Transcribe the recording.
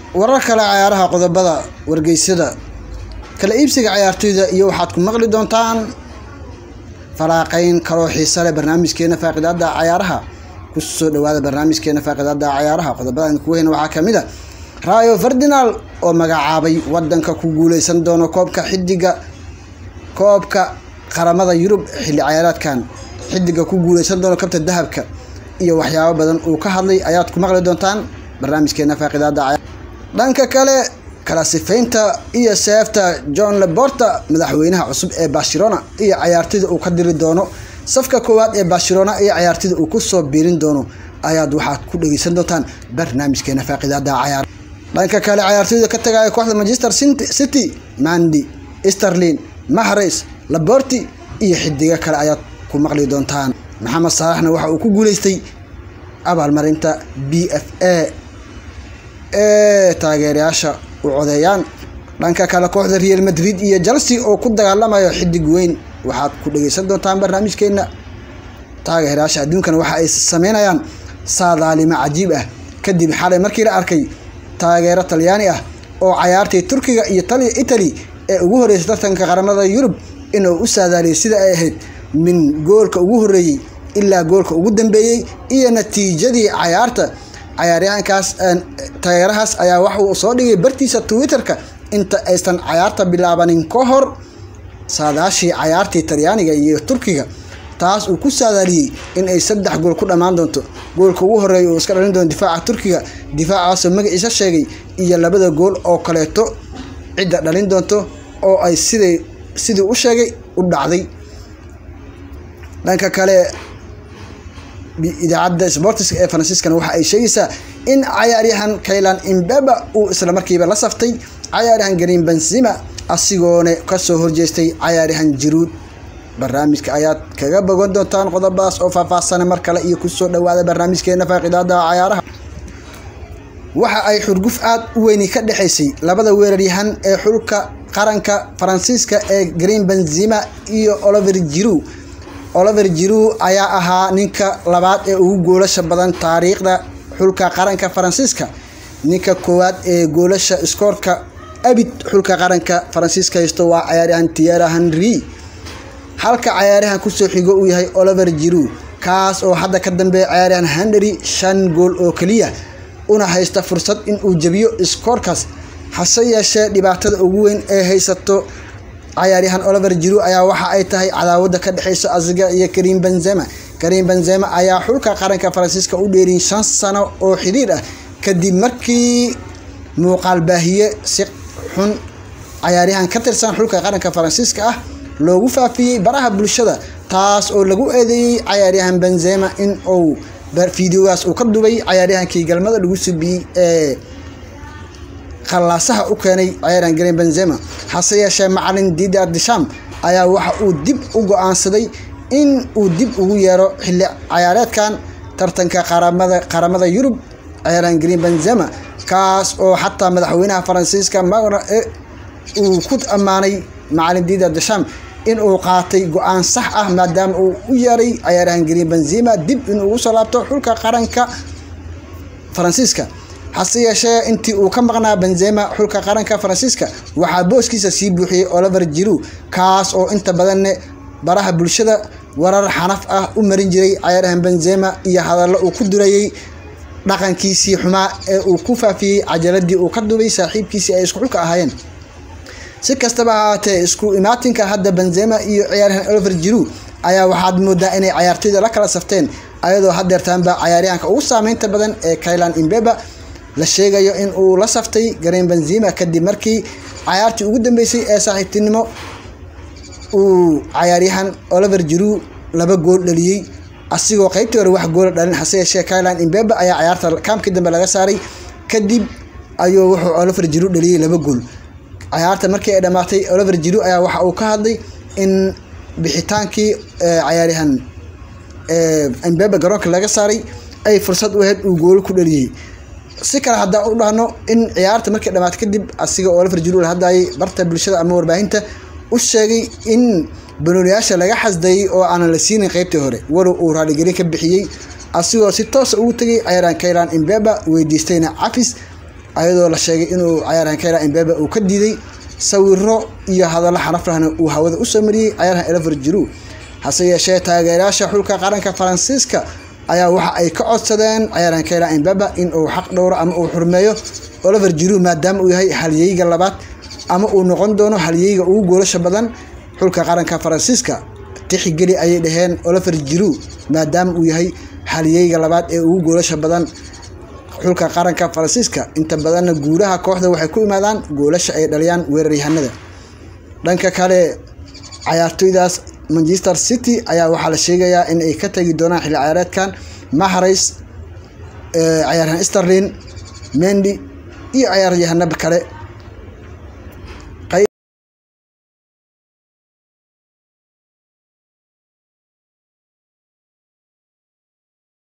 warar kale cayaaraha qodobada wargeysyada kala iibsiga cayaartoyda iyo waxaad ku maqli doontaan faraaqeyn kaloo xiisa leh barnaamijkeena faaqidaada cayaaraha kusoo dhawaada barnaamijkeena faaqidaada cayaaraha qodobada aan kugu hayna waxaa kamid a rayo ferdinal oo magacaabay wadanka ku guuleysan doono koobka xidiga koobka qaramada yurub xilli cayaareedkan xidiga ku guuleysan doono kabta dahabka iyo waxyaabo badan uu ka hadlay ayaad ku maqli doontaan barnaamijkeena faaqidaada cayaar dhanka kale kala sifaynta iyo seefta john leborta madaxweynaha cusub ee barcelona iyo cayaartida uu ka diri doono safka koowaad ee barcelona iyo cayaartida uu kusoo biirin doono ayaad waxaad ku dhegeysan doontaan barnaamijkeena faaqidaada cayaar dhanka kale cayaartooyda ka tagaya kooxda manchester city mandi sterlin mahrays laborti iyo xidigo kale ayaad ku maqli doontaan maxamed saalaxna waxa uu ku guuleystay abaalmarinta b f a ee taageerayaasha u codeeyaan dhanka kale kooxda real madrid iyo chelsea oo ku dagaalamayo xidig weyn waxaad ku dhegeysan doontaan barnaamijkeena taageerayaasha adduunkana waxa ay sameynayaan saadaalimo cajiib ah kadib xalay markii la arkay taageero talyaani ah oo cayaartay turkiga iyo italy ee ugu horeysay tartanka qaramada yurub inuu u saadaaliyay sida ay ahayd min goolka ugu horeeyey ilaa goolka ugu dambeeyey iyo natiijadii cayaarta cayaaryahankaas taageerahaas ayaa waxa uu soo dhigay bartiisa twitter-ka inta aysan cayaarta bilaabanin ka hor saadaashii cayaartii talyaaniga iyo turkiga taas uu ku saadaaliyey in ay saddex gool ku dhammaan doonto goolka ugu horeeya uu iska dhalin doono difaaca turkiga difaacaasoo magaciisa sheegay iyo labada gool oo kaleeto cidda dhalin doonto oo ay siday sidii u sheegay u dhacday dhanka kale idaacadda sportiska ee faransiiskana waxa ay sheegaysaa in cayaaryahan kaylan imbeba uu islamarkiiba la saftay cayaaryahan green benzima asigoona kasoo horjeestay cayaaryahan jiruud barnaamijka ayaad kaga bogan doontaan qodobadaas oo faahfaahsana mar kale iyo kusoo dhawaada barnaamijkeena faaqidaada cayaaraha waxa ay xurguf aad u weyni ka dhexaysay labada weeraryahan ee xulka qaranka faransiiska ee green benzima iyo oliver jiru oliver jiru ayaa ahaa ninka labaad ee ugu goolasha badan taariikhda xulka qaranka faransiiska ninka koowaad ee goolasha iskoorka abid xulka qaranka faransiiska haysto waa cayaaryahan tiera henry halka cayaaryahan kusoo xigo uu yahay oliver jiru kaas oo hadda ka dambeeya cayaaryahan henry shan gool oo keliya una haysta fursad in uu jebiyo iskoorkaas hase yeeshee dhibaatada ugu weyn ee haysato cayaaryahan oliver jiru ayaa waxa ay tahay cadaawada ka dhexeysa asiga iyo karim benzema karim benzema ayaa xulka qaranka faransiiska u dheerin shan sano oo xidhiir ah kadib markii muuqaal baahiye si xun cayaaryahan ka tirsan xulka qaranka faransiiska ah loogu faafiyey baraha bulshada taas oo lagu eedeeyey cayaaryahan benzema in uu fideogaas uu ka dubay cayaaryahankii galmada lagu subiyey ee khallaasaha u keenay cayaaryahan green benzema hase yeeshee macalin didar disham ayaa waxa uu dib u go-aansaday in uu dib ugu yeero xilli cayaareedkan tartanka qaramada qaramada yurub cayaaryahan green benzema kaas oo xataa madaxweynaha faransiiska magna uu ku ammaanay macalin didar disham in uu qaatay go-aan sax ah maadaama uu u yeeray cayaaryahan green benzema dib inuu ugu soo laabto xulka qaranka faransiiska hase yeeshee intii uu ka maqnaa benzema xulka qaranka faransiiska waxaa booskiisa sii buuxiyey oliver jiru kaas oo inta badanne baraha bulshada warar xanaf ah u marin jiray cayaaryahan benzema iyo hadallo uu ku durayey dhaqankiisii xumaa ee uu ku faafiyey cajaladii uu ka dubay saaxiibkiisii ay isku xulka ahaayeen si kastaba ahaatee isku imaatinka hadda benzema iyo ciyaaryahan oliver jiru ayaa waxaad moodaa inay cayaartoyda la kala safteen ayadoo hadeertaanba cayaaryahanka ugu saameynta badan ee kaylan imbeba la sheegayo in uu la saftay green benzima kadib markii cayaartii ugu dambeysay ee saaxiibtinimo uu cayaaryahan oliver jiru laba gool dhaliyey asigoo qeybtii hore wax goola dhalin hase yeeshee kaylan imbeba ayaa cayaarta kaamkii dambe laga saaray kadib ayuu wuxuu oliver jiru dhaliyey laba gool cayaarta markii ay dhammaatay oliver jiru ayaa waxa uu ka hadlay in bixitaankii cayaaryahan imbeba garoonka laga saaray ay fursad u ahayd uu goolo ku dhaliyey si kale haddaan u dhahno in ciyaarta markii dhamaatay kadib asiga oo oliver jiru la hadlayay barta bulshada ama warbaahinta u sheegay in banooniyaasha laga xasdayey oo aanan la siinin qeybtii hore walow uu raaligelin ka bixiyey asigoo si toosa ugu tegay cayaaryahan kaylan imbeba weydiistayna cafis ayadoo la sheegay inuu cayaaryahan kayla imbebe uu ka diiday sawiro iyo hadallo xaraflahna uu hawada usoo mariyey cayaaryahan elever jiru hase yeeshee taageerayaasha xulka qaranka faransiiska ayaa waxa ay ka codsadeen cayaaryahan kayla imbebe in uu xaq dhowro ama uu xurmeeyo oliver jiru maadaama uu yahay halyeyga labaad ama uu noqon doono halyeyga ugu goolasha badan xulka qaranka faransiiska tixigeli ayay dhaheen oliver jiru maadaama uu yahay halyeyga labaad ee ugu goolasha badan xulka qaranka faransiiska inta badanna guulaha kooxda waxay ku imaadaan goolasha ay dhaliyaan weeraryahanada dhanka kale cayaartoydaas manchester city ayaa waxaa la sheegayaa in ay ka tagi doonaan xilli ciyaareedkan mahrays cayaaryahan sterlin mendi iyo cayaaryahanaba kale